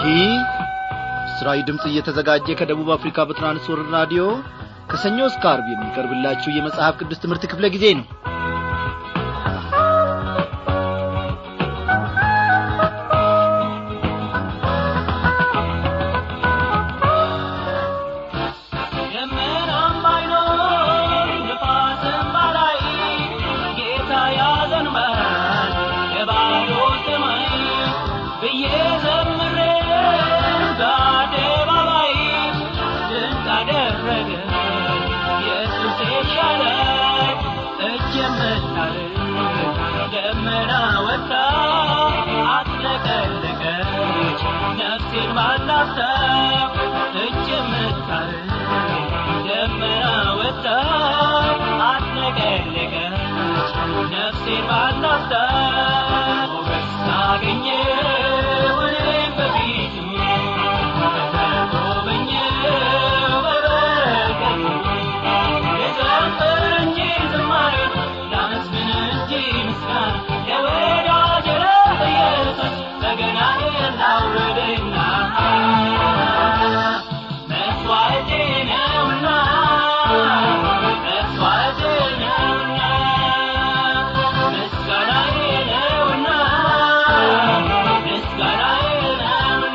ይህ ምስራዊ ድምፅ እየተዘጋጀ ከደቡብ አፍሪካ በትራንስወርልድ ራዲዮ ከሰኞ እስከ አርብ የሚቀርብላችሁ የመጽሐፍ ቅዱስ ትምህርት ክፍለ ጊዜ ነው ደመናም ባይኖር ንፋስም ባላይ ጌታ ያዘንባል የባዶ ሰማይ ብዬ ዘምሬ በአደባባይ ድንቅ አደረገ ኢየሱስ ይሻላል እጅ የምታርቅ ደመና ወጣ አጥለቀለቀች ነፍሴን ባላሰብ እጅ የምታርቅ ደመና ወጣ አጥለቀለቀች ነፍሴን ባላሰብ ሞገስ አገኘ እኔም በፊቱ ተጎበኘው በበረከቱ ልዘምር እንጂ ዝማሬ ላመስግን እንጂ ምስጋና ለወዳጄ ለኢየሱስ በገናዬን ላውርድና መስዋዕቴ ነውና መስዋዕቴ ነውና ምስጋናዬ ነውና ምስጋናዬ ነውና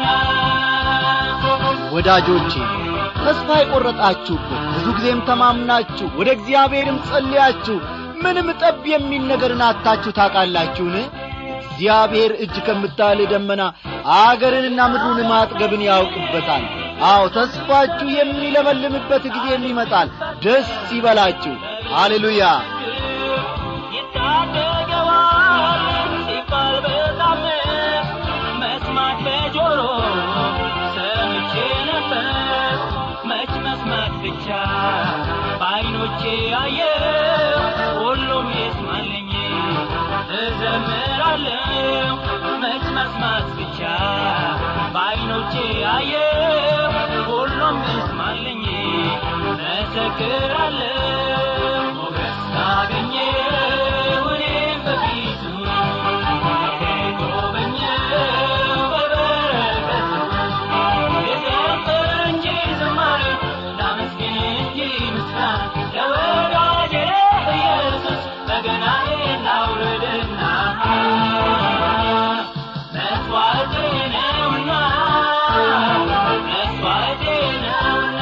ወዳጆቼ ተስፋ የቈረጣችሁበት ብዙ ጊዜም ተማምናችሁ ወደ እግዚአብሔርም ጸልያችሁ ምንም ጠብ የሚል ነገርን አታችሁ ታውቃላችሁን እግዚአብሔር እጅ ከምታል ደመና አገርንና ምድሩን ማጥገብን ያውቅበታል አዎ ተስፋችሁ የሚለመልምበት ጊዜም ይመጣል ደስ ይበላችሁ ሃሌሉያ ይታደገዋል ሲባል በታምር መስማት በጆሮ ሰምቼ ነበር መች መስማት ብቻ በዓይኖቼ አየው ሁሉም ይስማልኝ እዘምራለሁ መች መስማት ብቻ በዓይኖቼ አየው ሁሉም ይስማልኝ መሰክራለሁ ሞገስ አገኘው እኔም በፊቱ ጎበኘው በበረከቱ ልዘምር እንጂ ዝማሬ ላመስግን እንጂ ምስጋና ለወዳጄ ለኢየሱስ በገናዬን ላውርድና መስዋዕቴ ነውና መስዋዕቴ ነውና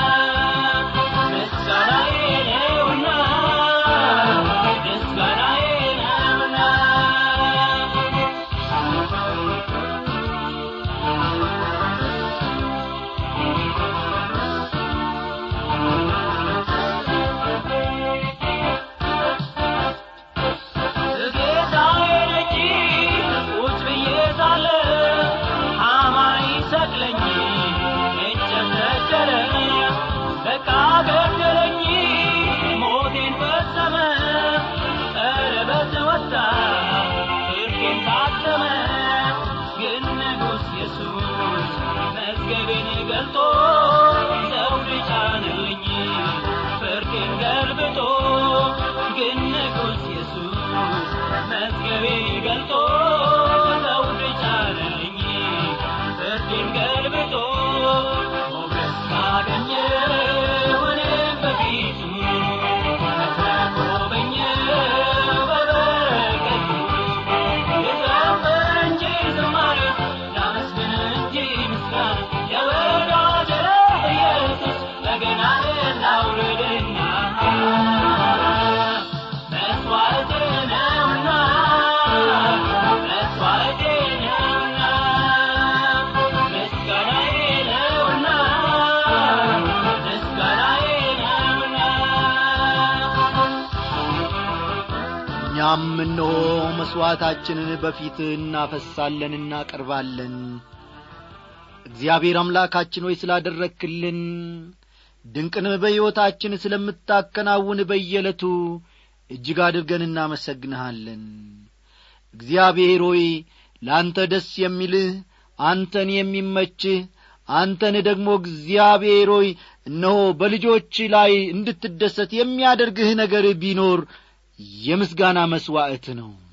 ምስጋናዬ ነውና ምስጋናዬ ነውና ጌታዬ ደጅ ቁጭ ብዬ ሳለ ሐማ ይሰቅለኝ እንጨት ሰቀለ በቃ ገደለኝ ሞቴን ፈጸመ ቀለበት ወጣ ፍርዴን ታተመ ግን ንጉሥ ኢየሱስ መዝገቤን ገልጦ ዘውድ ጫነልኝ ፍርዴን ገልብጦ ግን ንጉሥ ኢየሱስ መዝገቤ ገልጦ ዘውድ ጫነልኝ ፍርዴን ገልብጦ ሞገስ አገኘሁ እኔም በፊቱ ተጎበኘሁ በበረከቱ ልዘምር እንጂ ዝማሬ ላመስግን እንጂ ምስጋና ለወዳጄ ለኢየሱስ በገናዬን ላውርድና መስዋዕቴ ነውና መስዋዕቴ ነውና ምስጋናዬ ነውና ምስጋናዬ ነውና እኛም እነሆ መሥዋዕታችንን በፊት እናፈሳለን እናቀርባለን እግዚአብሔር አምላካችን ሆይ ስላደረግክልን ድንቅንም በሕይወታችን ስለምታከናውን በየዕለቱ እጅግ አድርገን እናመሰግንሃለን እግዚአብሔር ሆይ ለአንተ ደስ የሚልህ አንተን የሚመችህ አንተን ደግሞ እግዚአብሔር ሆይ እነሆ በልጆች ላይ እንድትደሰት የሚያደርግህ ነገር ቢኖር የምስጋና መሥዋዕት ነው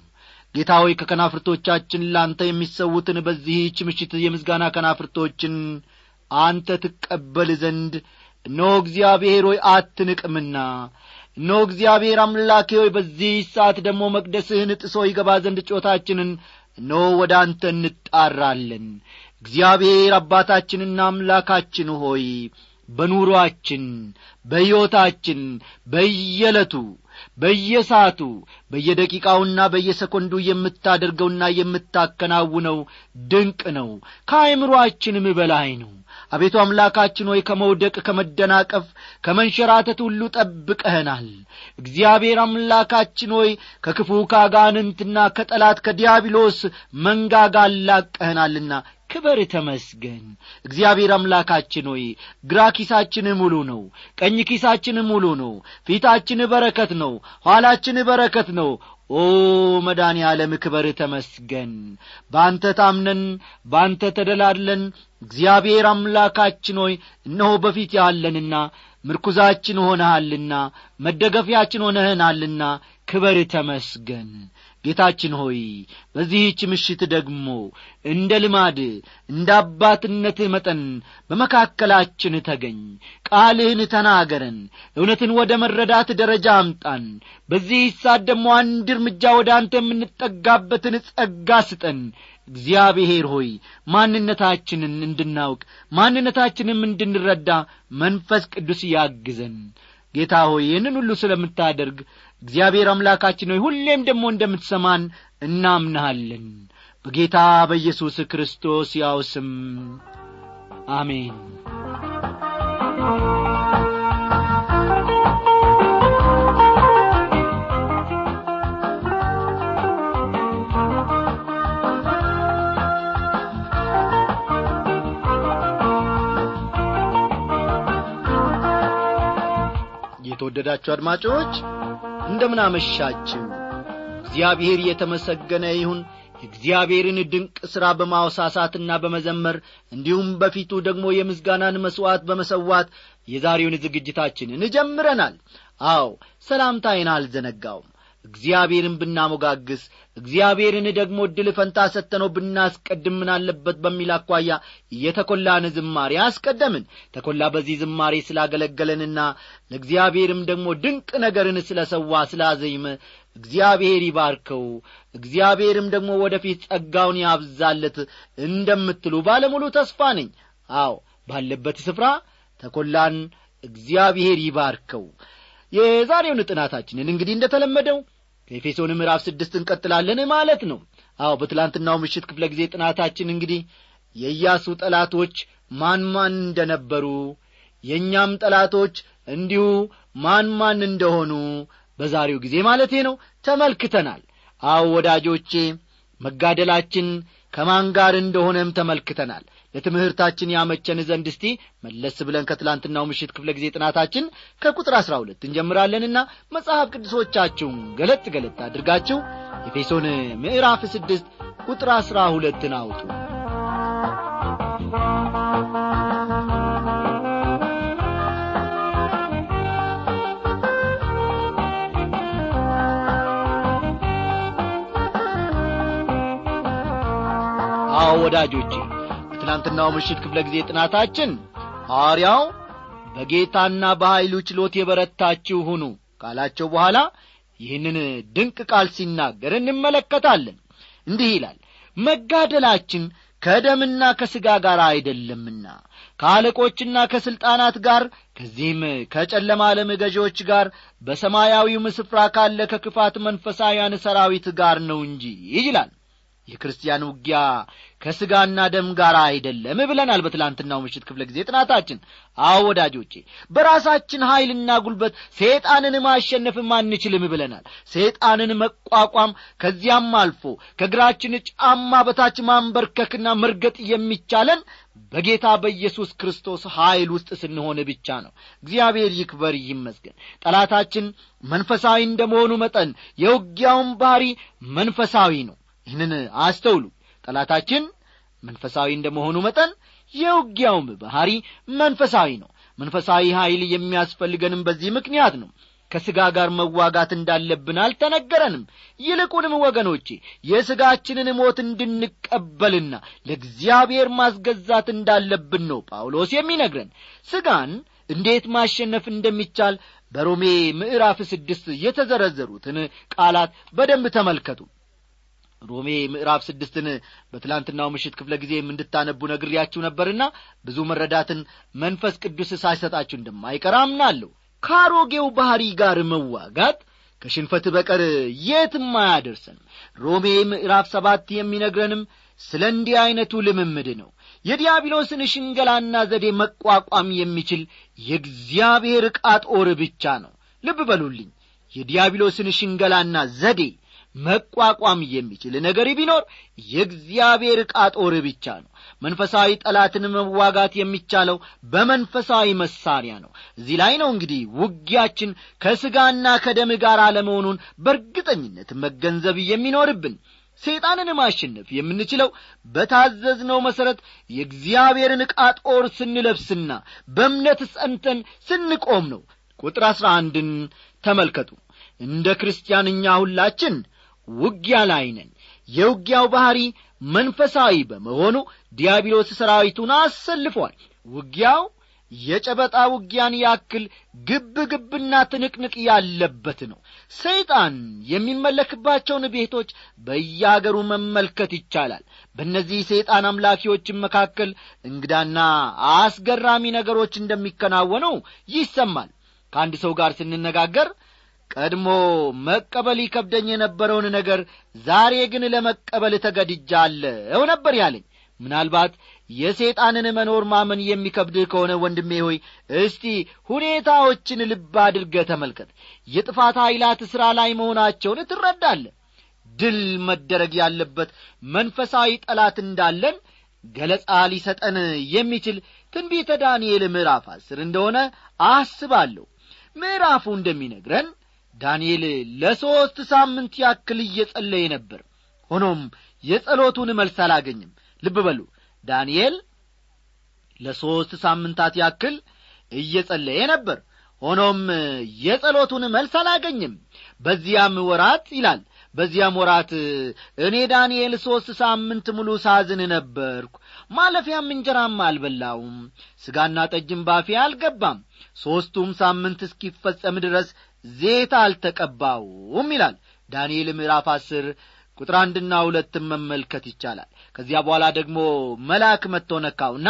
ጌታ ሆይ ከከናፍርቶቻችን ላንተ የሚሰዉትን በዚህች ምሽት የምስጋና ከናፍርቶችን አንተ ትቀበል ዘንድ እነሆ እግዚአብሔር ሆይ አትንቅምና እነሆ እግዚአብሔር አምላኬ ሆይ በዚህ ሰዓት ደግሞ መቅደስህን ጥሶ ይገባ ዘንድ ጮታችንን እነሆ ወደ አንተ እንጣራለን እግዚአብሔር አባታችንና አምላካችን ሆይ በኑሮአችን በሕይወታችን በየዕለቱ በየሰዓቱ በየደቂቃውና በየሰኮንዱ የምታደርገውና የምታከናውነው ድንቅ ነው ከአይምሮአችንም በላይ ነው አቤቱ አምላካችን ሆይ ከመውደቅ ከመደናቀፍ ከመንሸራተት ሁሉ ጠብቀህናል እግዚአብሔር አምላካችን ሆይ ከክፉ ካጋንንትና ከጠላት ከዲያብሎስ መንጋጋ አላቀህናልና ክበር ተመስገን እግዚአብሔር አምላካችን ሆይ ግራ ኪሳችን ሙሉ ነው ቀኝ ኪሳችን ሙሉ ነው ፊታችን በረከት ነው ኋላችን በረከት ነው ኦ መዳን ዓለም ክበር ተመስገን በአንተ ታምነን በአንተ ተደላድለን እግዚአብሔር አምላካችን ሆይ እነሆ በፊት ያለንና ምርኩዛችን ሆነሃልና መደገፊያችን ሆነህናልና ክበር ተመስገን ጌታችን ሆይ በዚህች ምሽት ደግሞ እንደ ልማድ እንደ አባትነትህ መጠን በመካከላችን ተገኝ ቃልህን ተናገረን እውነትን ወደ መረዳት ደረጃ አምጣን በዚህ ሳት ደግሞ አንድ እርምጃ ወደ አንተ የምንጠጋበትን ጸጋ ስጠን እግዚአብሔር ሆይ ማንነታችንን እንድናውቅ ማንነታችንም እንድንረዳ መንፈስ ቅዱስ ያግዘን ጌታ ሆይ ይህንን ሁሉ ስለምታደርግ እግዚአብሔር አምላካችን ሆይ ሁሌም ደግሞ እንደምትሰማን እናምንሃለን በጌታ በኢየሱስ ክርስቶስ ያው ስም አሜን የተወደዳችሁ አድማጮች እንደምን አመሻችሁ እግዚአብሔር የተመሰገነ ይሁን የእግዚአብሔርን ድንቅ ሥራ በማወሳሳትና በመዘመር እንዲሁም በፊቱ ደግሞ የምስጋናን መሥዋዕት በመሰዋት የዛሬውን ዝግጅታችንን ጀምረናል አዎ ሰላምታይን አልዘነጋውም እግዚአብሔርን ብናሞጋግስ እግዚአብሔርን ደግሞ ዕድል ፈንታ ሰጥተነው ብናስቀድም ምን አለበት በሚል አኳያ የተኰላን ዝማሬ አስቀደምን ተኰላ በዚህ ዝማሬ ስላገለገለንና ለእግዚአብሔርም ደግሞ ድንቅ ነገርን ስለ ሰዋ ስላዘይመ እግዚአብሔር ይባርከው እግዚአብሔርም ደግሞ ወደ ፊት ጸጋውን ያብዛለት እንደምትሉ ባለሙሉ ተስፋ ነኝ አዎ ባለበት ስፍራ ተኰላን እግዚአብሔር ይባርከው የዛሬውን ጥናታችንን እንግዲህ እንደ ተለመደው ከኤፌሶን ምዕራፍ ስድስት እንቀጥላለን ማለት ነው አዎ በትላንትናው ምሽት ክፍለ ጊዜ ጥናታችን እንግዲህ የኢያሱ ጠላቶች ማን ማን እንደነበሩ የእኛም ጠላቶች እንዲሁ ማን ማን እንደሆኑ በዛሬው ጊዜ ማለቴ ነው ተመልክተናል አዎ ወዳጆቼ መጋደላችን ከማን ጋር እንደሆነም ተመልክተናል ለትምህርታችን ያመቸን ዘንድ እስቲ መለስ ብለን ከትላንትናው ምሽት ክፍለ ጊዜ ጥናታችን ከቁጥር አሥራ ሁለት እንጀምራለንና መጽሐፍ ቅዱሶቻችሁን ገለጥ ገለጥ አድርጋችሁ ኤፌሶን ምዕራፍ ስድስት ቁጥር አሥራ ሁለትን አውጡ አዎ ወዳጆቼ በትናንትናው ምሽት ክፍለ ጊዜ ጥናታችን ሐዋርያው በጌታና በኀይሉ ችሎት የበረታችሁ ሁኑ ካላቸው በኋላ ይህንን ድንቅ ቃል ሲናገር እንመለከታለን እንዲህ ይላል መጋደላችን ከደምና ከሥጋ ጋር አይደለምና ከአለቆችና ከሥልጣናት ጋር ከዚህም ከጨለማ ዓለም ገዢዎች ጋር በሰማያዊውም ስፍራ ካለ ከክፋት መንፈሳውያን ሰራዊት ጋር ነው እንጂ ይላል የክርስቲያን ውጊያ ከሥጋና ደም ጋር አይደለም ብለናል በትላንትናው ምሽት ክፍለ ጊዜ ጥናታችን አዎ ወዳጆቼ በራሳችን ኀይልና ጉልበት ሰይጣንን ማሸነፍም አንችልም ብለናል ሰይጣንን መቋቋም ከዚያም አልፎ ከእግራችን ጫማ በታች ማንበርከክና መርገጥ የሚቻለን በጌታ በኢየሱስ ክርስቶስ ኀይል ውስጥ ስንሆን ብቻ ነው እግዚአብሔር ይክበር ይመስገን ጠላታችን መንፈሳዊ እንደመሆኑ መጠን የውጊያውን ባሕሪ መንፈሳዊ ነው ይህንን አስተውሉ ጠላታችን መንፈሳዊ እንደመሆኑ መጠን የውጊያውም ባሕሪ መንፈሳዊ ነው መንፈሳዊ ኀይል የሚያስፈልገንም በዚህ ምክንያት ነው ከሥጋ ጋር መዋጋት እንዳለብን አልተነገረንም ይልቁንም ወገኖቼ የሥጋችንን ሞት እንድንቀበልና ለእግዚአብሔር ማስገዛት እንዳለብን ነው ጳውሎስ የሚነግረን ሥጋን እንዴት ማሸነፍ እንደሚቻል በሮሜ ምዕራፍ ስድስት የተዘረዘሩትን ቃላት በደንብ ተመልከቱ ሮሜ ምዕራፍ ስድስትን በትላንትናው ምሽት ክፍለ ጊዜም እንድታነቡ ነግሬያችሁ ነበርና ብዙ መረዳትን መንፈስ ቅዱስ ሳይሰጣችሁ እንደማይቀር አምናለሁ ከአሮጌው ባሕሪ ጋር መዋጋት ከሽንፈት በቀር የትም አያደርሰንም ሮሜ ምዕራፍ ሰባት የሚነግረንም ስለ እንዲህ ዐይነቱ ልምምድ ነው የዲያብሎስን ሽንገላና ዘዴ መቋቋም የሚችል የእግዚአብሔር ዕቃ ጦር ብቻ ነው ልብ በሉልኝ የዲያብሎስን ሽንገላና ዘዴ መቋቋም የሚችል ነገር ቢኖር የእግዚአብሔር ዕቃ ጦር ብቻ ነው መንፈሳዊ ጠላትን መዋጋት የሚቻለው በመንፈሳዊ መሳሪያ ነው እዚህ ላይ ነው እንግዲህ ውጊያችን ከሥጋና ከደም ጋር አለመሆኑን በእርግጠኝነት መገንዘብ የሚኖርብን ሰይጣንን ማሸነፍ የምንችለው በታዘዝነው መሠረት የእግዚአብሔርን ዕቃ ጦር ስንለብስና በእምነት ጸንተን ስንቆም ነው ቁጥር አሥራ አንድን ተመልከቱ እንደ ክርስቲያን እኛ ሁላችን ውጊያ ላይ ነን የውጊያው ባሕሪ መንፈሳዊ በመሆኑ ዲያብሎስ ሰራዊቱን አሰልፏል ውጊያው የጨበጣ ውጊያን ያክል ግብ ግብና ትንቅንቅ ያለበት ነው ሰይጣን የሚመለክባቸውን ቤቶች በያገሩ መመልከት ይቻላል በእነዚህ ሰይጣን አምላኪዎችን መካከል እንግዳና አስገራሚ ነገሮች እንደሚከናወኑ ይሰማል ከአንድ ሰው ጋር ስንነጋገር ቀድሞ መቀበል ይከብደኝ የነበረውን ነገር ዛሬ ግን ለመቀበል ተገድጃለሁ ነበር ያለኝ ምናልባት የሰይጣንን መኖር ማመን የሚከብድህ ከሆነ ወንድሜ ሆይ እስቲ ሁኔታዎችን ልብ አድርገ ተመልከት የጥፋት ኃይላት ሥራ ላይ መሆናቸውን ትረዳለ ድል መደረግ ያለበት መንፈሳዊ ጠላት እንዳለን ገለጻ ሊሰጠን የሚችል ትንቢተ ዳንኤል ምዕራፍ አስር እንደሆነ አስባለሁ ምዕራፉ እንደሚነግረን ዳንኤል ለሦስት ሳምንት ያክል እየጸለየ ነበር ሆኖም የጸሎቱን መልስ አላገኝም ልብ በሉ ዳንኤል ለሦስት ሳምንታት ያክል እየጸለየ ነበር ሆኖም የጸሎቱን መልስ አላገኝም በዚያም ወራት ይላል በዚያም ወራት እኔ ዳንኤል ሦስት ሳምንት ሙሉ ሳዝን ነበርኩ ማለፊያም እንጀራም አልበላውም ሥጋና ጠጅም ባፌ አልገባም ሦስቱም ሳምንት እስኪፈጸም ድረስ ዜታ አልተቀባውም ይላል ዳንኤል ምዕራፍ አስር ቁጥር አንድና ሁለትም መመልከት ይቻላል ከዚያ በኋላ ደግሞ መልአክ መጥቶ ነካውና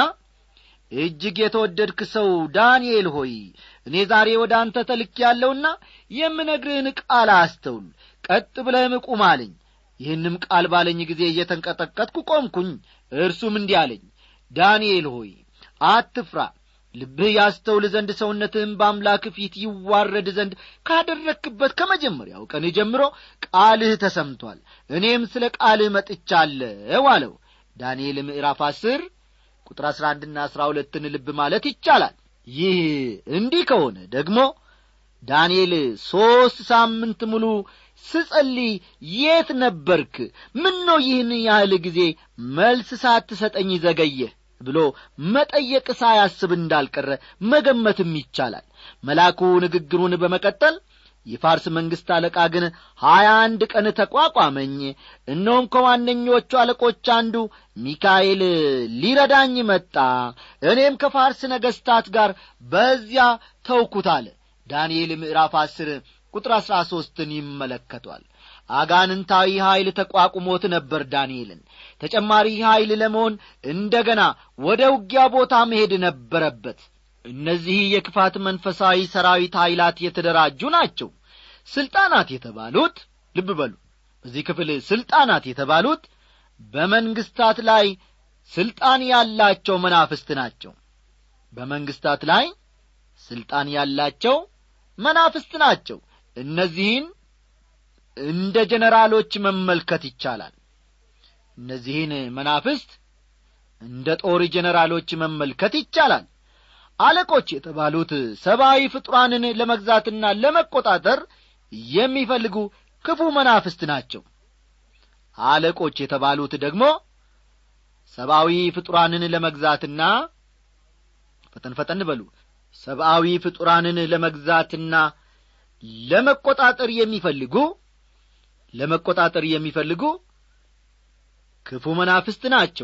እጅግ የተወደድክ ሰው ዳንኤል ሆይ እኔ ዛሬ ወደ አንተ ተልክ ያለውና የምነግርህን ቃል አስተውል ቀጥ ብለህም ቁም አለኝ ይህንም ቃል ባለኝ ጊዜ እየተንቀጠቀጥኩ ቆምኩኝ እርሱም እንዲህ አለኝ ዳንኤል ሆይ አትፍራ ልብህ ያስተውል ዘንድ ሰውነትህም በአምላክ ፊት ይዋረድ ዘንድ ካደረክበት ከመጀመሪያው ቀን ጀምሮ ቃልህ ተሰምቷል እኔም ስለ ቃልህ መጥቻለሁ አለው ዳንኤል ምዕራፍ አስር ቁጥር አሥራ አንድና አሥራ ሁለትን ልብ ማለት ይቻላል ይህ እንዲህ ከሆነ ደግሞ ዳንኤል ሦስት ሳምንት ሙሉ ስጸልይ የት ነበርክ ምን ነው ይህን ያህል ጊዜ መልስ ሳትሰጠኝ ዘገየህ ብሎ መጠየቅ ሳያስብ እንዳልቀረ መገመትም ይቻላል መልአኩ ንግግሩን በመቀጠል የፋርስ መንግሥት አለቃ ግን ሀያ አንድ ቀን ተቋቋመኝ እነሆም ከዋነኞቹ አለቆች አንዱ ሚካኤል ሊረዳኝ መጣ እኔም ከፋርስ ነገሥታት ጋር በዚያ ተውኩት አለ ዳንኤል ምዕራፍ አስር ቁጥር አሥራ ሦስትን ይመለከቷል አጋንንታዊ ኀይል ተቋቁሞት ነበር ዳንኤልን ተጨማሪ ኀይል ለመሆን እንደ ገና ወደ ውጊያ ቦታ መሄድ ነበረበት እነዚህ የክፋት መንፈሳዊ ሰራዊት ኀይላት የተደራጁ ናቸው ሥልጣናት የተባሉት ልብ በሉ በዚህ ክፍል ሥልጣናት የተባሉት በመንግሥታት ላይ ሥልጣን ያላቸው መናፍስት ናቸው በመንግሥታት ላይ ሥልጣን ያላቸው መናፍስት ናቸው እነዚህን እንደ ጀነራሎች መመልከት ይቻላል እነዚህን መናፍስት እንደ ጦር ጀነራሎች መመልከት ይቻላል አለቆች የተባሉት ሰብአዊ ፍጡራንን ለመግዛትና ለመቆጣጠር የሚፈልጉ ክፉ መናፍስት ናቸው አለቆች የተባሉት ደግሞ ሰብአዊ ፍጡራንን ለመግዛትና ፈጠን ፈጠን በሉ ሰብአዊ ፍጡራንን ለመግዛትና ለመቆጣጠር የሚፈልጉ ለመቆጣጠር የሚፈልጉ ክፉ መናፍስት ናቸው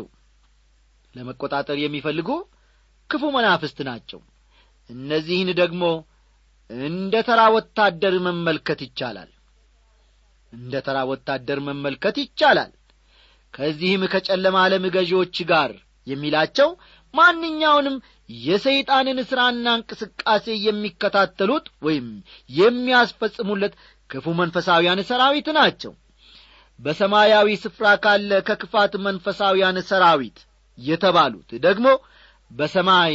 ለመቆጣጠር የሚፈልጉ ክፉ መናፍስት ናቸው እነዚህን ደግሞ እንደ ተራ ወታደር መመልከት ይቻላል እንደ ተራ ወታደር መመልከት ይቻላል ከዚህም ከጨለማ ዓለም ገዢዎች ጋር የሚላቸው ማንኛውንም የሰይጣንን ሥራና እንቅስቃሴ የሚከታተሉት ወይም የሚያስፈጽሙለት ክፉ መንፈሳውያን ሰራዊት ናቸው በሰማያዊ ስፍራ ካለ ከክፋት መንፈሳውያን ሰራዊት የተባሉት ደግሞ በሰማይ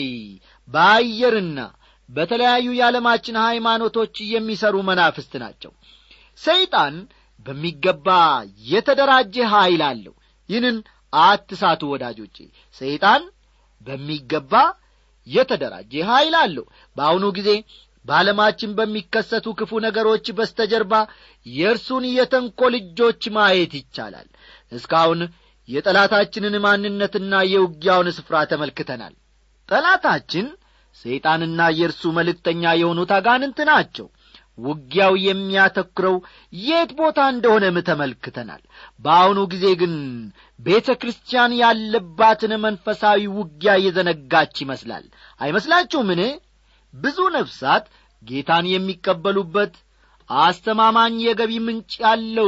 በአየርና በተለያዩ የዓለማችን ሃይማኖቶች የሚሰሩ መናፍስት ናቸው ሰይጣን በሚገባ የተደራጀ ኀይል አለው ይህንን አትሳቱ ወዳጆቼ ሰይጣን በሚገባ የተደራጀ ኀይል አለው በአሁኑ ጊዜ በዓለማችን በሚከሰቱ ክፉ ነገሮች በስተጀርባ የእርሱን የተንኰል እጆች ማየት ይቻላል እስካሁን የጠላታችንን ማንነትና የውጊያውን ስፍራ ተመልክተናል ጠላታችን ሰይጣንና የእርሱ መልእክተኛ የሆኑት አጋንንት ናቸው ውጊያው የሚያተኩረው የት ቦታ እንደሆነም ተመልክተናል በአሁኑ ጊዜ ግን ቤተ ክርስቲያን ያለባትን መንፈሳዊ ውጊያ የዘነጋች ይመስላል አይመስላችሁምን ብዙ ነፍሳት ጌታን የሚቀበሉበት አስተማማኝ የገቢ ምንጭ ያለው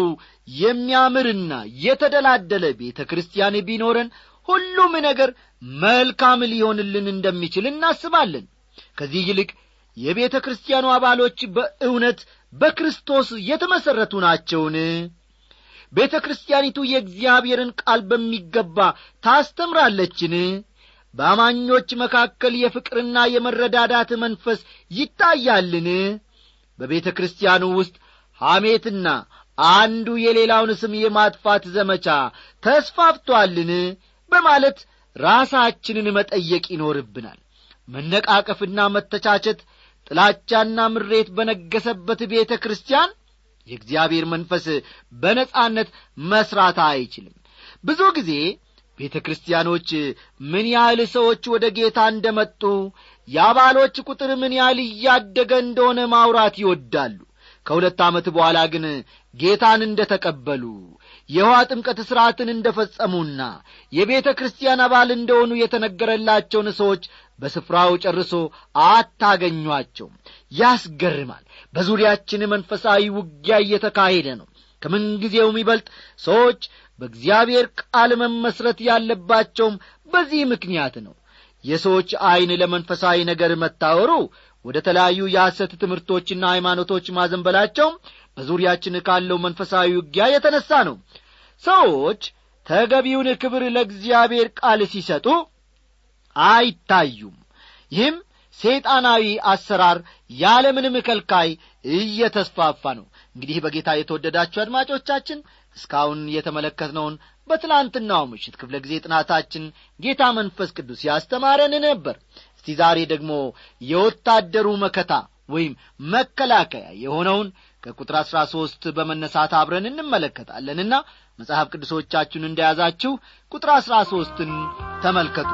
የሚያምርና የተደላደለ ቤተ ክርስቲያን ቢኖረን ሁሉም ነገር መልካም ሊሆንልን እንደሚችል እናስባለን ከዚህ ይልቅ የቤተ ክርስቲያኑ አባሎች በእውነት በክርስቶስ የተመሠረቱ ናቸውን ቤተ ክርስቲያኒቱ የእግዚአብሔርን ቃል በሚገባ ታስተምራለችን በአማኞች መካከል የፍቅርና የመረዳዳት መንፈስ ይታያልን በቤተ ክርስቲያኑ ውስጥ ሐሜትና አንዱ የሌላውን ስም የማጥፋት ዘመቻ ተስፋፍቶአልን በማለት ራሳችንን መጠየቅ ይኖርብናል መነቃቀፍና መተቻቸት ጥላቻና ምሬት በነገሰበት ቤተ ክርስቲያን የእግዚአብሔር መንፈስ በነጻነት መሥራት አይችልም ብዙ ጊዜ ቤተ ክርስቲያኖች ምን ያህል ሰዎች ወደ ጌታ እንደ መጡ የአባሎች ቁጥር ምን ያህል እያደገ እንደሆነ ማውራት ይወዳሉ ከሁለት ዓመት በኋላ ግን ጌታን እንደ ተቀበሉ የውሃ ጥምቀት ሥርዓትን እንደ ፈጸሙና የቤተ ክርስቲያን አባል እንደሆኑ የተነገረላቸውን ሰዎች በስፍራው ጨርሶ አታገኟቸውም ያስገርማል በዙሪያችን መንፈሳዊ ውጊያ እየተካሄደ ነው ከምንጊዜውም ይበልጥ ሰዎች በእግዚአብሔር ቃል መመስረት ያለባቸውም በዚህ ምክንያት ነው የሰዎች ዐይን ለመንፈሳዊ ነገር መታወሩ ወደ ተለያዩ የሐሰት ትምህርቶችና ሃይማኖቶች ማዘንበላቸው በዙሪያችን ካለው መንፈሳዊ ውጊያ የተነሣ ነው ሰዎች ተገቢውን ክብር ለእግዚአብሔር ቃል ሲሰጡ አይታዩም ይህም ሰይጣናዊ አሰራር ያለምንም ከልካይ እየተስፋፋ ነው እንግዲህ በጌታ የተወደዳችሁ አድማጮቻችን እስካሁን የተመለከትነውን በትላንትናው ምሽት ክፍለ ጊዜ ጥናታችን ጌታ መንፈስ ቅዱስ ያስተማረን ነበር እስቲ ዛሬ ደግሞ የወታደሩ መከታ ወይም መከላከያ የሆነውን ከቁጥር አሥራ ሦስት በመነሳት አብረን እንመለከታለንና መጽሐፍ ቅዱሶቻችሁን እንደያዛችሁ ቁጥር አሥራ ሦስትን ተመልከቱ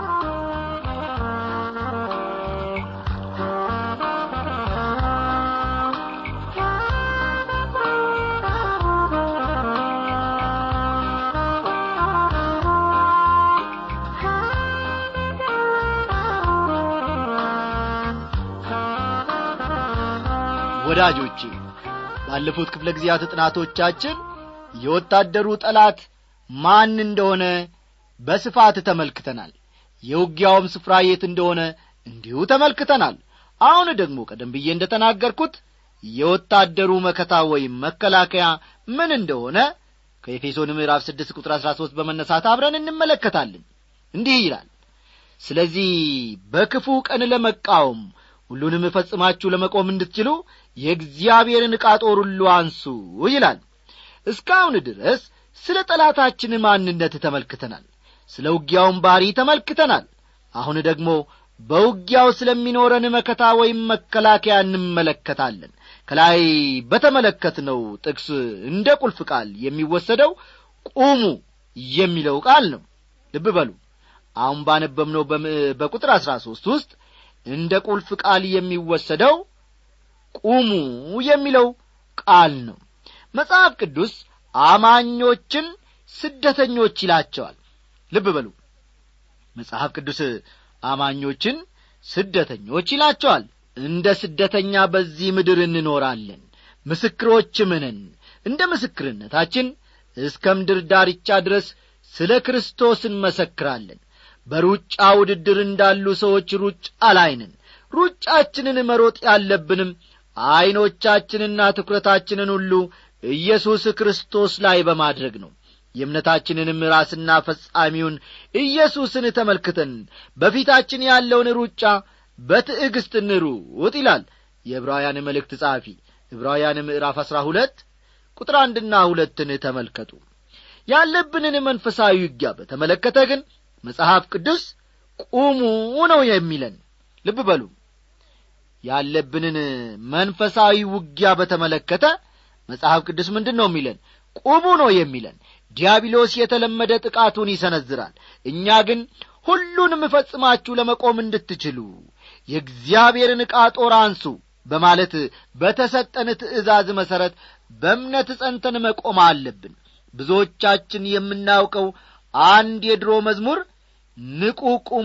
ወዳጆቼ ባለፉት ክፍለ ጊዜያት ጥናቶቻችን የወታደሩ ጠላት ማን እንደሆነ በስፋት ተመልክተናል የውጊያውም ስፍራ የት እንደሆነ እንዲሁ ተመልክተናል አሁን ደግሞ ቀደም ብዬ እንደ ተናገርኩት የወታደሩ መከታ ወይም መከላከያ ምን እንደሆነ ከኤፌሶን ምዕራፍ ስድስት ቁጥር አሥራ ሦስት በመነሳት አብረን እንመለከታለን እንዲህ ይላል ስለዚህ በክፉ ቀን ለመቃወም ሁሉንም ፈጽማችሁ ለመቆም እንድትችሉ የእግዚአብሔርን ዕቃ ጦር ሁሉ አንሱ ይላል እስካሁን ድረስ ስለ ጠላታችን ማንነት ተመልክተናል ስለ ውጊያውን ባሪ ተመልክተናል አሁን ደግሞ በውጊያው ስለሚኖረን መከታ ወይም መከላከያ እንመለከታለን ከላይ በተመለከትነው ጥቅስ እንደ ቁልፍ ቃል የሚወሰደው ቁሙ የሚለው ቃል ነው ልብ በሉ አሁን ባነበብነው በቁጥር አሥራ ሦስት ውስጥ እንደ ቁልፍ ቃል የሚወሰደው ቁሙ የሚለው ቃል ነው መጽሐፍ ቅዱስ አማኞችን ስደተኞች ይላቸዋል ልብ በሉ መጽሐፍ ቅዱስ አማኞችን ስደተኞች ይላቸዋል እንደ ስደተኛ በዚህ ምድር እንኖራለን ምስክሮችም ነን እንደ ምስክርነታችን እስከ ምድር ዳርቻ ድረስ ስለ ክርስቶስ እንመሰክራለን በሩጫ ውድድር እንዳሉ ሰዎች ሩጫ ላይ ነን ሩጫችንን መሮጥ ያለብንም ዐይኖቻችንና ትኩረታችንን ሁሉ ኢየሱስ ክርስቶስ ላይ በማድረግ ነው የእምነታችንንም ራስና ፈጻሚውን ኢየሱስን ተመልክተን በፊታችን ያለውን ሩጫ በትዕግሥት እንሩጥ ይላል የዕብራውያን መልእክት ጸሐፊ ዕብራውያን ምዕራፍ አሥራ ሁለት ቁጥር አንድና ሁለትን ተመልከቱ ያለብንን መንፈሳዊ ውጊያ በተመለከተ ግን መጽሐፍ ቅዱስ ቁሙ ነው የሚለን ልብ በሉ ያለብንን መንፈሳዊ ውጊያ በተመለከተ መጽሐፍ ቅዱስ ምንድን ነው የሚለን ቁሙ ነው የሚለን ዲያብሎስ የተለመደ ጥቃቱን ይሰነዝራል እኛ ግን ሁሉንም ፈጽማችሁ ለመቆም እንድትችሉ የእግዚአብሔርን ዕቃ ጦር አንሱ በማለት በተሰጠን ትእዛዝ መሠረት በእምነት ጸንተን መቆም አለብን ብዙዎቻችን የምናውቀው አንድ የድሮ መዝሙር ንቁ ቁሙ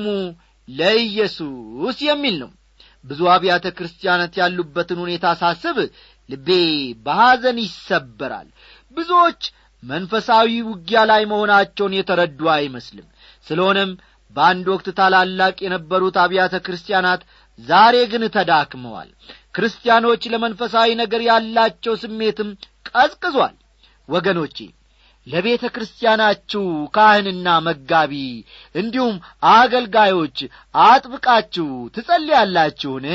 ለኢየሱስ የሚል ነው ብዙ አብያተ ክርስቲያናት ያሉበትን ሁኔታ ሳስብ ልቤ በሐዘን ይሰበራል ብዙዎች መንፈሳዊ ውጊያ ላይ መሆናቸውን የተረዱ አይመስልም ስለሆነም በአንድ ወቅት ታላላቅ የነበሩት አብያተ ክርስቲያናት ዛሬ ግን ተዳክመዋል ክርስቲያኖች ለመንፈሳዊ ነገር ያላቸው ስሜትም ቀዝቅዟል ወገኖቼ ለቤተ ክርስቲያናችሁ ካህንና መጋቢ እንዲሁም አገልጋዮች አጥብቃችሁ ትጸልያላችሁን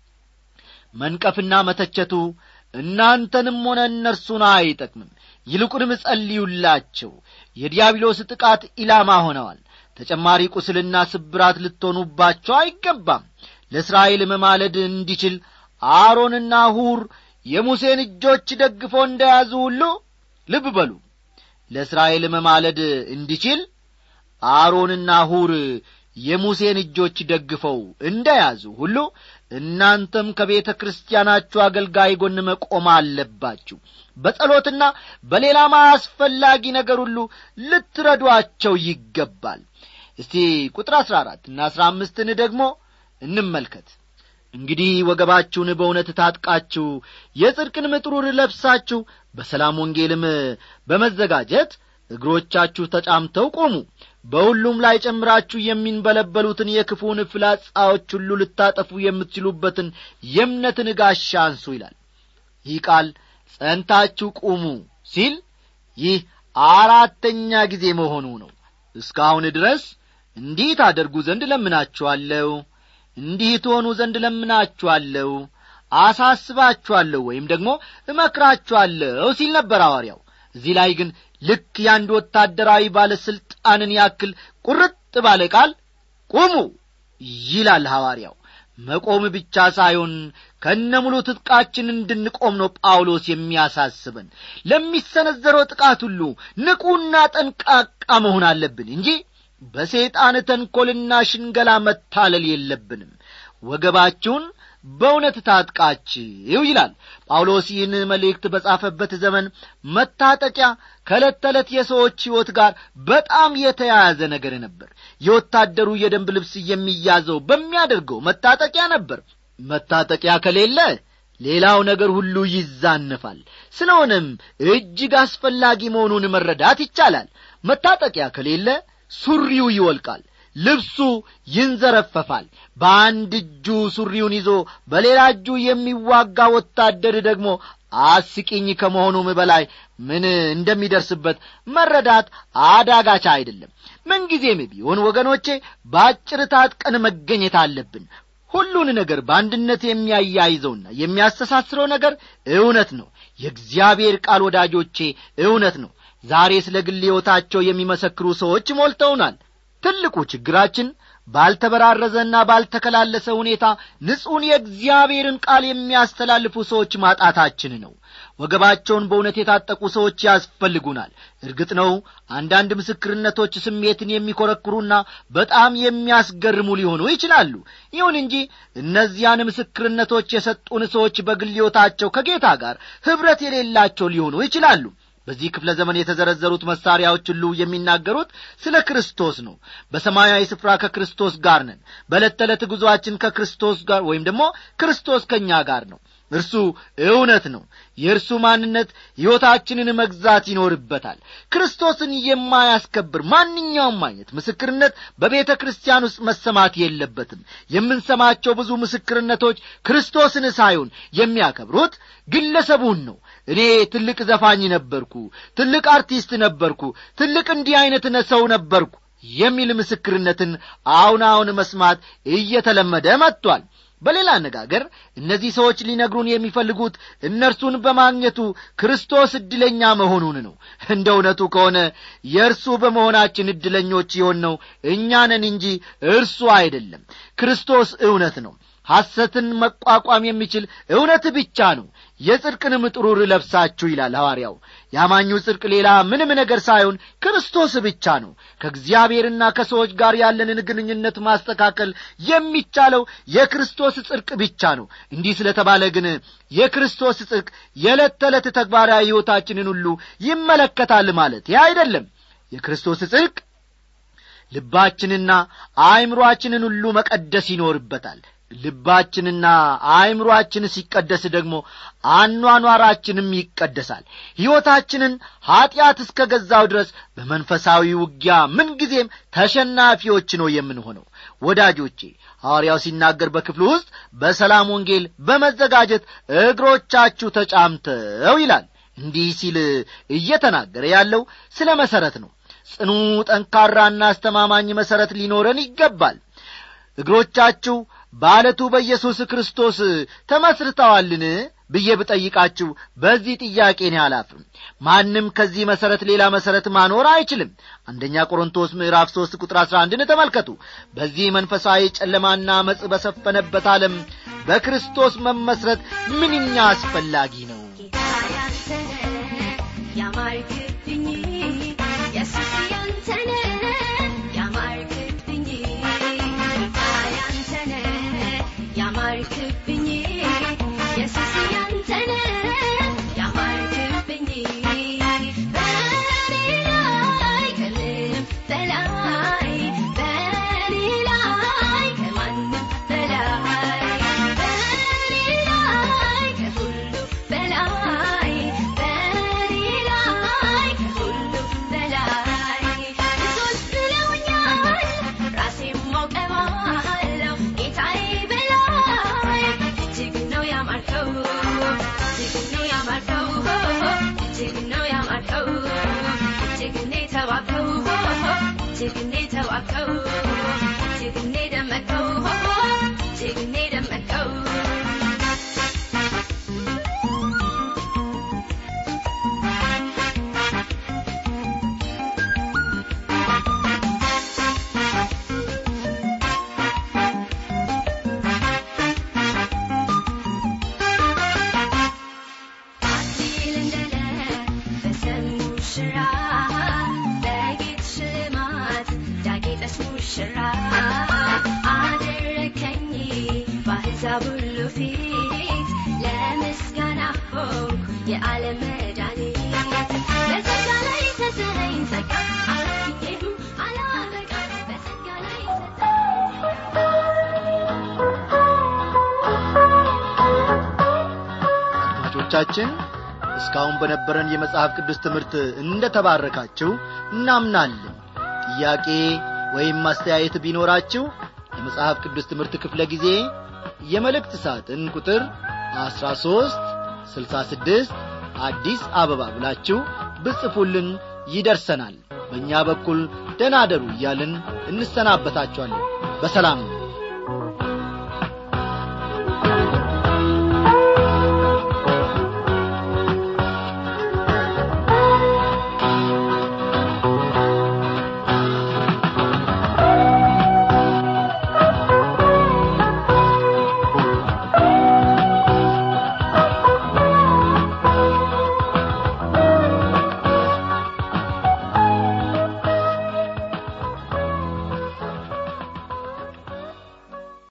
መንቀፍና መተቸቱ እናንተንም ሆነ እነርሱን አይጠቅምም ይልቁንም ጸልዩላቸው የዲያብሎስ ጥቃት ኢላማ ሆነዋል ተጨማሪ ቁስልና ስብራት ልትሆኑባቸው አይገባም ለእስራኤል መማለድ እንዲችል አሮንና ሁር የሙሴን እጆች ደግፎ እንደያዙ ሁሉ ልብ በሉ ለእስራኤል መማለድ እንዲችል አሮንና ሁር የሙሴን እጆች ደግፈው እንደ ያዙ ሁሉ እናንተም ከቤተ ክርስቲያናችሁ አገልጋይ ጎን መቆም አለባችሁ በጸሎትና በሌላም አስፈላጊ ነገር ሁሉ ልትረዷቸው ይገባል እስቲ ቁጥር አሥራ አራት እና አሥራ አምስትን ደግሞ እንመልከት እንግዲህ ወገባችሁን በእውነት ታጥቃችሁ የጽድቅን ምጥሩር ለብሳችሁ በሰላም ወንጌልም በመዘጋጀት እግሮቻችሁ ተጫምተው ቆሙ በሁሉም ላይ ጨምራችሁ የሚንበለበሉትን የክፉን ፍላጻዎች ሁሉ ልታጠፉ የምትችሉበትን የእምነትን ጋሻ አንሱ ይላል ይህ ቃል ጸንታችሁ ቁሙ ሲል ይህ አራተኛ ጊዜ መሆኑ ነው እስካሁን ድረስ እንዲህ ታደርጉ ዘንድ ለምናችኋለሁ እንዲህ ትሆኑ ዘንድ ለምናችኋለሁ አሳስባችኋለሁ ወይም ደግሞ እመክራችኋለሁ ሲል ነበር ሐዋርያው እዚህ ላይ ግን ልክ የአንድ ወታደራዊ ባለሥልጣንን ያክል ቁርጥ ባለ ቃል ቁሙ ይላል ሐዋርያው መቆም ብቻ ሳይሆን ከነሙሉ ትጥቃችን እንድንቆም ነው ጳውሎስ የሚያሳስበን ለሚሰነዘረው ጥቃት ሁሉ ንቁና ጠንቃቃ መሆን አለብን እንጂ በሰይጣን ተንኰልና ሽንገላ መታለል የለብንም ወገባችሁን በእውነት ታጥቃችሁ ይላል ጳውሎስ ይህን መልእክት በጻፈበት ዘመን መታጠቂያ ከዕለት ተዕለት የሰዎች ሕይወት ጋር በጣም የተያያዘ ነገር ነበር የወታደሩ የደንብ ልብስ የሚያዘው በሚያደርገው መታጠቂያ ነበር መታጠቂያ ከሌለ ሌላው ነገር ሁሉ ይዛነፋል ስለሆነም እጅግ አስፈላጊ መሆኑን መረዳት ይቻላል መታጠቂያ ከሌለ ሱሪው ይወልቃል ልብሱ ይንዘረፈፋል በአንድ እጁ ሱሪውን ይዞ በሌላ እጁ የሚዋጋ ወታደር ደግሞ አስቂኝ ከመሆኑም በላይ ምን እንደሚደርስበት መረዳት አዳጋቻ አይደለም ምንጊዜም ቢሆን ወገኖቼ በአጭር ታጥቀን መገኘት አለብን ሁሉን ነገር በአንድነት የሚያያይዘውና የሚያስተሳስረው ነገር እውነት ነው የእግዚአብሔር ቃል ወዳጆቼ እውነት ነው ዛሬ ስለ ግል ሕይወታቸው የሚመሰክሩ ሰዎች ሞልተውናል ትልቁ ችግራችን ባልተበራረዘና ባልተከላለሰ ሁኔታ ንጹሕን የእግዚአብሔርን ቃል የሚያስተላልፉ ሰዎች ማጣታችን ነው ወገባቸውን በእውነት የታጠቁ ሰዎች ያስፈልጉናል እርግጥ ነው አንዳንድ ምስክርነቶች ስሜትን የሚኰረክሩና በጣም የሚያስገርሙ ሊሆኑ ይችላሉ ይሁን እንጂ እነዚያን ምስክርነቶች የሰጡን ሰዎች በግል ሕይወታቸው ከጌታ ጋር ኅብረት የሌላቸው ሊሆኑ ይችላሉ በዚህ ክፍለ ዘመን የተዘረዘሩት መሳሪያዎች ሁሉ የሚናገሩት ስለ ክርስቶስ ነው በሰማያዊ ስፍራ ከክርስቶስ ጋር ነን በዕለት ተዕለት ጉዞአችን ከክርስቶስ ጋር ወይም ደግሞ ክርስቶስ ከእኛ ጋር ነው እርሱ እውነት ነው የእርሱ ማንነት ሕይወታችንን መግዛት ይኖርበታል ክርስቶስን የማያስከብር ማንኛውም አይነት ምስክርነት በቤተ ክርስቲያን ውስጥ መሰማት የለበትም የምንሰማቸው ብዙ ምስክርነቶች ክርስቶስን ሳይሆን የሚያከብሩት ግለሰቡን ነው እኔ ትልቅ ዘፋኝ ነበርኩ ትልቅ አርቲስት ነበርኩ ትልቅ እንዲህ አይነት ሰው ነበርኩ የሚል ምስክርነትን አሁን አሁን መስማት እየተለመደ መጥቷል በሌላ አነጋገር እነዚህ ሰዎች ሊነግሩን የሚፈልጉት እነርሱን በማግኘቱ ክርስቶስ ዕድለኛ መሆኑን ነው እንደ እውነቱ ከሆነ የእርሱ በመሆናችን ዕድለኞች የሆንነው እኛ ነን እንጂ እርሱ አይደለም ክርስቶስ እውነት ነው ሐሰትን መቋቋም የሚችል እውነት ብቻ ነው የጽድቅንም ጥሩር ለብሳችሁ ይላል ሐዋርያው ያማኙ ጽድቅ ሌላ ምንም ነገር ሳይሆን ክርስቶስ ብቻ ነው ከእግዚአብሔርና ከሰዎች ጋር ያለንን ግንኙነት ማስተካከል የሚቻለው የክርስቶስ ጽድቅ ብቻ ነው እንዲህ ስለተባለ ግን የክርስቶስ ጽድቅ የዕለት ተዕለት ተግባራዊ ሕይወታችንን ሁሉ ይመለከታል ማለት አይደለም የክርስቶስ ጽድቅ ልባችንና አእምሮአችንን ሁሉ መቀደስ ይኖርበታል ልባችንና አእምሮአችን ሲቀደስ ደግሞ አኗኗራችንም ይቀደሳል ሕይወታችንን ኀጢአት እስከ ገዛው ድረስ በመንፈሳዊ ውጊያ ምንጊዜም ተሸናፊዎች ነው የምንሆነው ወዳጆቼ ሐዋርያው ሲናገር በክፍሉ ውስጥ በሰላም ወንጌል በመዘጋጀት እግሮቻችሁ ተጫምተው ይላል እንዲህ ሲል እየተናገረ ያለው ስለ መሠረት ነው ጽኑ ጠንካራና አስተማማኝ መሠረት ሊኖረን ይገባል እግሮቻችሁ በአለቱ በኢየሱስ ክርስቶስ ተመስርተዋልን ብዬ ብጠይቃችሁ በዚህ ጥያቄ እኔ አላፍም ማንም ከዚህ መሠረት ሌላ መሠረት ማኖር አይችልም አንደኛ ቆሮንቶስ ምዕራፍ ሦስት ቁጥር አሥራ አንድን ተመልከቱ በዚህ መንፈሳዊ ጨለማና መጽ በሰፈነበት ዓለም በክርስቶስ መመስረት ምንኛ አስፈላጊ ነው ያማርክብኝ ኢየሱስ ያንተነ ያማርክብኝ ጌታ ያንተነ ያማርክብኝ ኢየሱስ ያንተነ ያማርክብኝ በኔ ላይ ከምንም በላይ በኔ ላይ ከማንም በላይ በኔ ላይ ከሁሉ በላይ በኔ ላይ ከሁሉ በላይ ብዙዎች ብለውኛል ራሴም አውቀዋለሁ ጌታዬ በላይ እጅግ ነው ያማርከው እጅግ ነው ያማርከው እጅግ ነው ያማርከው እጅግ ነው የተዋብከው እጅግ ነው የተዋብከው እጅግ ነው የደመቀው እጅግ ነው የደመቀው አክሊል እንደለበሰ ሙሽራ በጌጥ ሽልማት ያጌጠች ሙሽራ አደረከኝ በአሕዛብ ሁሉ ፊት ለምስጋና ሆንኩ የዓለም መድኃኒት በጸጋ ላይ ሰጠኸኝ ጸጋ አላገኘሁም አላበቃ በጸጋ ላይ አድማጮቻችን እስካሁን በነበረን የመጽሐፍ ቅዱስ ትምህርት እንደ ተባረካችሁ እናምናለን ጥያቄ ወይም ማስተያየት ቢኖራችሁ የመጽሐፍ ቅዱስ ትምህርት ክፍለ ጊዜ የመልእክት ሳጥን ቁጥር 13 66 አዲስ አበባ ብላችሁ ብጽፉልን ይደርሰናል በእኛ በኩል ደናደሩ እያልን እንሰናበታችኋለን በሰላም ነው